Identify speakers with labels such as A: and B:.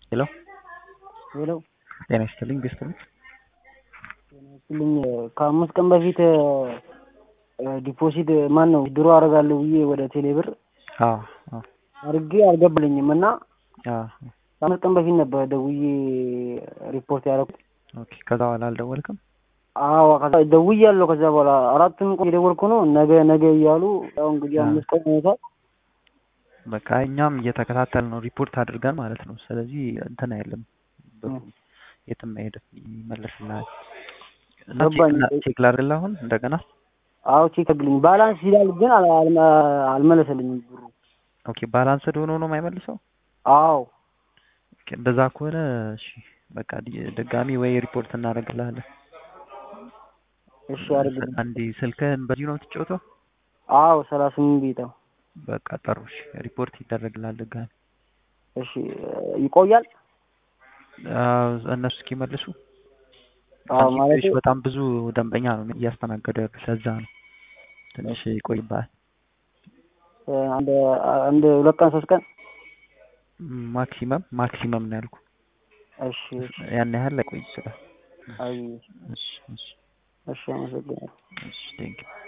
A: ሄሎ
B: ሄሎ
A: ጤና ይስጥልኝ ቤስት ነው።
B: ስልኝ ከአምስት ቀን በፊት ዲፖዚት ማን ነው ድሮ አደርጋለሁ ብዬ ወደ ቴሌ ብር
A: አዎ አዎ
B: አድርጌ አልገባልኝም እና
A: አዎ
B: ከአምስት ቀን በፊት ነበር ደውዬ ሪፖርት ያደረኩት።
A: ኦኬ ከዛ በኋላ አልደወልክም?
B: አዎ ከዛ ደውያለሁ። ከዛ በኋላ አራቱን ቀን የደወልኩ ነው ነገ ነገ እያሉ ያው እንግዲህ አምስት ቀን ሆኖታል።
A: በቃ እኛም እየተከታተል ነው ሪፖርት አድርገን ማለት ነው። ስለዚህ እንትን አይልም ብሩ የትም አይሄድም ይመለስልሃል። እና
B: ገባኝ።
A: ቼክ- ቼክ ላድርግልህ አሁን እንደገና።
B: አዎ ቼክ አድርግልኝ። ባላንስ ይላል ግን አል- አልመ- አልመለሰልኝም ብሩ።
A: ኦኬ ባላንስድ ሆኖ ነው የማይመልሰው?
B: አዎ
A: ኦኬ እንደዛ ከሆነ እሺ በቃ ዲ- ድጋሚ ወይ ሪፖርት እናደርግልሃለን።
B: እሺ አድርግልኝ።
A: አንዴ ስልክህን በዚሁ ነው የምትጫወተው?
B: አዎ ሰላሳ ስምንት ቤት ነው።
A: በቃ ጥሩ እሺ ሪፖርት ይደረግልሃል ድጋሚ።
B: እሺ ይቆያል?
A: አዎ፣ እነሱ እስኪመልሱ
B: አዎ
A: አንቺ
B: ማለት
A: ትንሽ በጣም ብዙ ደንበኛ ነው እያስተናገዱ ያሉት ለዛ ነው ትንሽ ይቆይብሃል።
B: አንድ አንድ ሁለት ቀን ሶስት ቀን
A: ማክሲመም ማክሲመም ነው ያልኩ።
B: እሺ እሺ
A: ያን ያህል ላይቆይ ይችላል።
B: አይ
A: እሺ እሺ
B: እሺ አመሰግናለሁ።
A: እሺ ቴንኪው